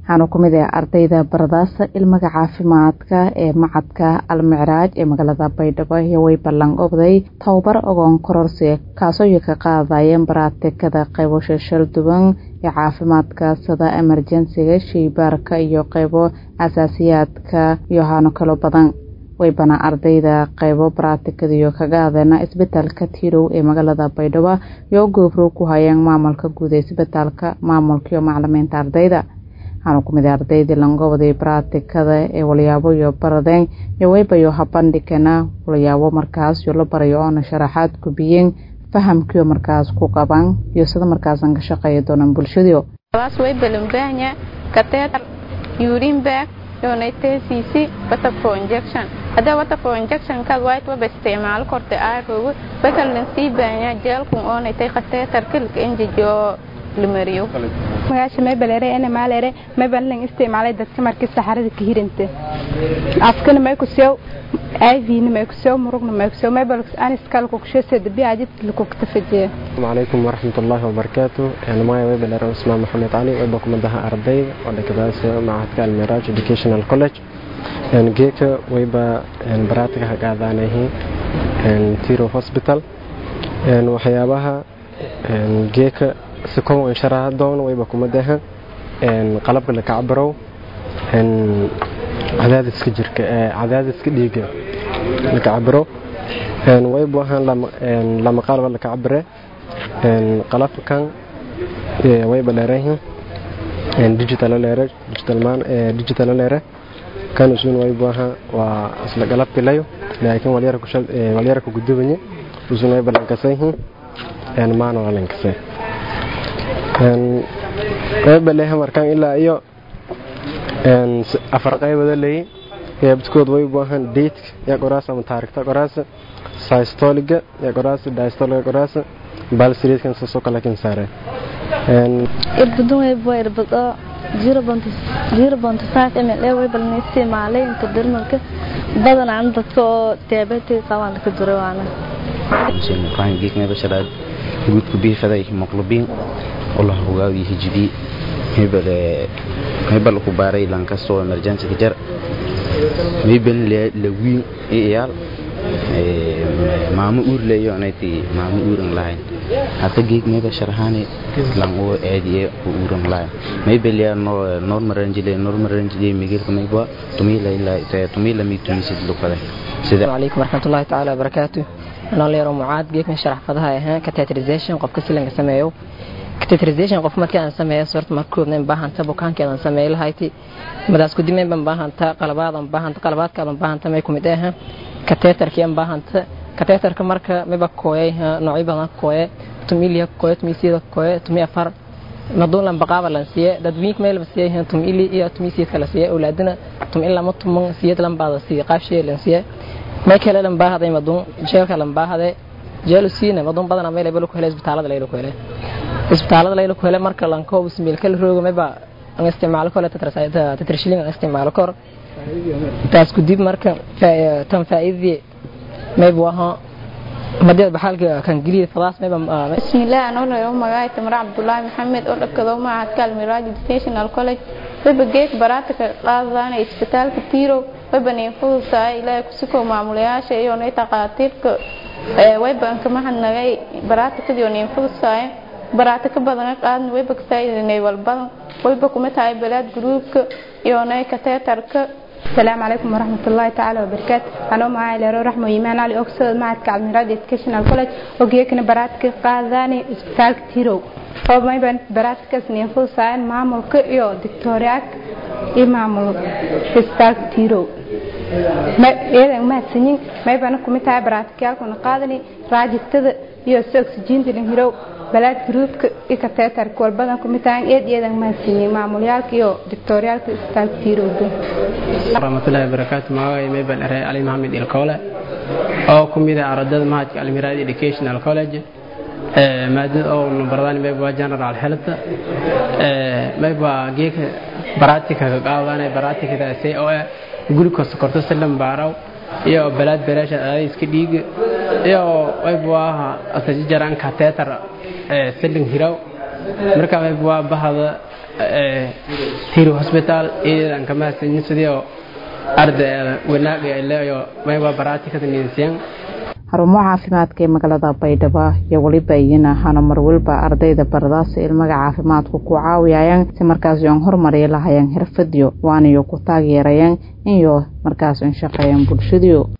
waxaana ku mid ah ardayda baradaasa ilmaga caafimaadka ee macadka almicraaj ee magaalada baydhabo iyo way ballan obday tababar ogoon kororsi kaasoo iyo ka qaadayeen baraatikada qaybo shashal duwan ee caafimaadka sida emerjensiga sheybaarka iyo qaybo asaasiyaadka iyo haano kalo badan waybana ardayda qaybo baraatikadiyo kaga adeena isbitaalka tirow ee magaalada baydhabo iyo goobrow ku hayeen maamulka guud ee isbitaalka maamulka iyo macalimiinta ardayda waxaana ku mid ardaydii langobday baraatikada ee walyaabo iyo baradeen iyo weybayo habandhigana walyaabo markaas iyo la barayo oona sharaxaad gubiyeen fahamkiio markaas ku qaban iyo sida markaasan ka shaqeeya doonaan bulshadiio unitcc waterflow injection hadda waterflow injection kaad white waba isticmaalo korta aaroogo bakalan sii baanya jeelkun oonaytay khateetarka lka enjejo lamariyo magaasha maybaleere ene maalere maybalan isticmaalay dadka markii saxarada ka hiranta afkana may ku sew aivina may ku sew murugna may ku sew maybal aniskal ku kusheese dabi ajid ku ktafajiya عليكم ورحمة الله وبركاته أنا معي ويب الأرام اسمه محمد علي ويب كم ده أرضي ولا كباس معهد الميراج Educational College يعني جيك ويب يعني براتك هقعد أنا هي يعني تيرو هوسبيتال يعني وحيابها يعني جيك سكون إن شرها دون ويب كم ده يعني قلب لك عبرو يعني عداد سكجر عداد سكديك لك عبرو يعني ويب وهن لما يعني لما قلب لك عبره qalabkan way baleerayihiin digital leere digital man digital leere kan usun way baaha waa isla qalabki layo laakiin walyara ku shal walyara ku gudubanye usun way balankasayihiin een maan wala lankasay een way baleeha markan ilaa iyo een afar qaybada leeyahay qaybtood way baahan date ya qoraas ama taariikhda qoraas systoliga ya qoraas diastoliga qoraas balsiriidkan soo kala kin saare een irbadun way boo irbado 0.5 ml way balna isticmaalay inta dermalka badan aan dadka oo diabetes qabaan ka duro waana Hussein Ibrahim geekna basharaad guud ku biifaday hemoglobin Allah hogaawi hijbi hebel hebel ku baaray lan kasto emergency jar mibel la wiin iyaal maamo uur leeyo anayti maamo uuran lahayn hata geeg meba sharhani lan oo aadiye uuran lahayn mebel ya no normal range le normal range le migel kameba tumila ila ta tumila mi tumisid lukale sida alaykum warahmatullahi ta'ala wabarakatuh ana leero mucaad geeg ma sharax fadaha ahaan catheterization qofka silanka sameeyo catheterization qof markii aan sameeyo sorta markoodna baahanta bukaankeedan sameeyo lahayti madaas ku dimeen ban baahanta qalabaadan baahanta qalabaadkaadan baahanta may kumid ah kateetarkii aan baahanta kateetarka marka miba kooyay noocyo badan kooye tumilia kooye tumisida kooye tumi afar maduulan baqaaba lan siiye dadwiink meel ba siiye tumili iyo tumisiyad kala siiye awlaadina tum ilaa ma tuman siyad lan baada siiye qaabshee lan siiye may kale lan baahaday maduun jeelka lan baahaday jeelu siina maduun badana meel ay ku helay isbitaalada layla ku helay isbitaalada layla ku helay marka lan koob ismiil kala roogo mayba aan isticmaalo kale tatrashilin aan isticmaalo kor taas ku dib marka tan faa'iidii mayb waha madad baxalka kan giliid fadaas mayba bismillaah anoo leeyo magaay tamar cabdullaahi maxamed oo dhakado macadka almiraaj educational college wayba geek baraatika qaadana isbitaalka tirow wayba niin fudusaay ilaahay kusukoo maamulayaasha iyo nay taqaatiirka wayba anka mahadnagay baraatikadiyo niin fudusaay baraatika badan qaadna wayba kasaaidinay walbadan wayba kuma tahay balaad gruubka iyo nay kateetarka السلام عليكم ورحمة الله تعالى وبركاته أنا معي لرو رحمة إيمان علي أكسود معك عبد إدكيشنال كولج وجيكنا براتك قاذاني إسبتال كتيرو oo mayban baraadkaas neefo saayan maamulka iyo dictoriak iyo maamul isbitaalka tirow iyadan mahadsanyin maybana kumid tahay baraadkayaalkuna qaadani raajigtada iyo si oksijiinta dhinhirow balaad gruubka iyo kateetarka walbadan kumid tahay eed iyadan mahadsanyin maamulyaalka iyo dictoriaalka isbitaalka tirowga warahmatullahi wabarakaatu magacay maybal ere ali maxamed ilkoole oo ku mid ah ardada mahadka almiraad educational college maadada oo numbardaan mayba general health mayba geeka baratika ka qaadanay baratikadaasi oo ah glucose sokorta silan baaraw iyo balaad bereesha iska dhiig iyo mayba waa asaji jaran kateetar silin hiraw marka mayba waa bahada tiri hospital iidan kama sinisidio ardayda wanaaga ay leeyo mayba baraatikada ninsiyan xarumo caafimaadka ee magaalada baydhabo iyo weliba iyana hana marwalba ardayda baradaasa ilmaga caafimaadku ku caawiyayaan si markaas yoon horumariya lahayaan xirfadiyo waanayo ku taageerayaan inyo markaas un shaqeeyaan bulshadiyo